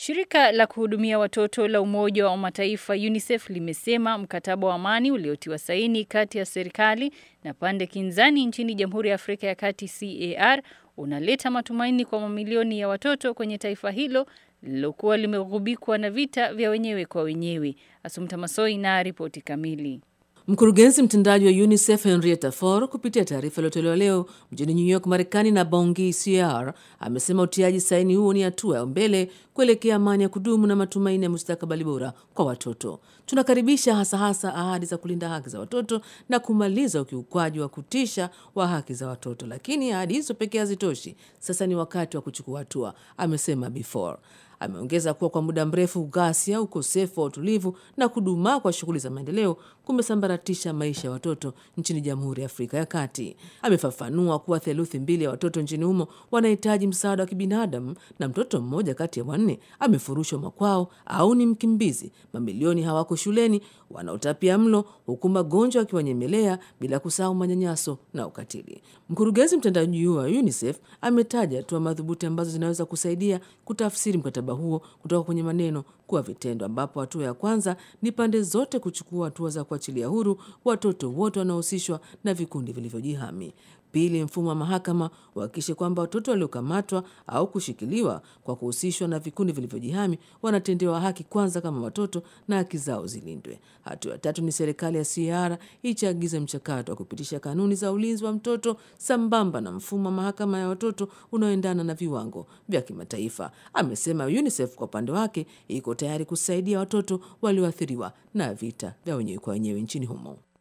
Shirika la kuhudumia watoto la Umoja wa Mataifa UNICEF limesema mkataba wa amani uliotiwa saini kati ya serikali na pande kinzani nchini Jamhuri ya Afrika ya Kati CAR unaleta matumaini kwa mamilioni ya watoto kwenye taifa hilo lililokuwa limegubikwa na vita vya wenyewe kwa wenyewe. Asumta Masoi na ripoti kamili. Mkurugenzi mtendaji wa UNICEF Henrietta Fore kupitia taarifa iliyotolewa leo mjini New York, Marekani na Bongi CR amesema utiaji saini huo ni hatua ya mbele kuelekea amani ya kudumu na matumaini ya mustakabali bora kwa watoto. Tunakaribisha hasa hasa ahadi za kulinda haki za watoto na kumaliza ukiukwaji wa kutisha wa haki za watoto, lakini ahadi hizo pekee hazitoshi. Sasa ni wakati wa kuchukua hatua, amesema Before. Ameongeza kuwa kwa muda mrefu ghasia, ukosefu wa utulivu na kudumaa kwa shughuli za maendeleo kumesambaratisha maisha ya watoto nchini Jamhuri ya Afrika ya Kati. Amefafanua kuwa theluthi mbili ya watoto nchini humo wanahitaji msaada wa kibinadamu na mtoto mmoja kati ya wanne amefurushwa makwao au ni mkimbizi. Mamilioni hawako shuleni, wanaotapia mlo, huku magonjwa akiwanyemelea, bila kusahau manyanyaso na ukatili. Mkurugenzi mtendaji wa UNICEF ametaja hatua madhubuti ambazo zinaweza kusaidia kutafsiri mkataba huo kutoka kwenye maneno kuwa vitendo, ambapo hatua ya kwanza ni pande zote kuchukua hatua za kuachilia huru watoto wote wanaohusishwa na vikundi vilivyojihami. Pili, mfumo wa mahakama uhakikishe kwamba watoto waliokamatwa au kushikiliwa kwa kuhusishwa na vikundi vilivyojihami wanatendewa haki kwanza kama watoto na haki zao zilindwe. Hatua ya tatu ni serikali ya CAR ichaagize mchakato wa kupitisha kanuni za ulinzi wa mtoto sambamba na mfumo wa mahakama ya watoto unaoendana na viwango vya kimataifa. Amesema UNICEF kwa upande wake iko tayari kusaidia watoto walioathiriwa na vita vya wenyewe kwa wenyewe nchini humo.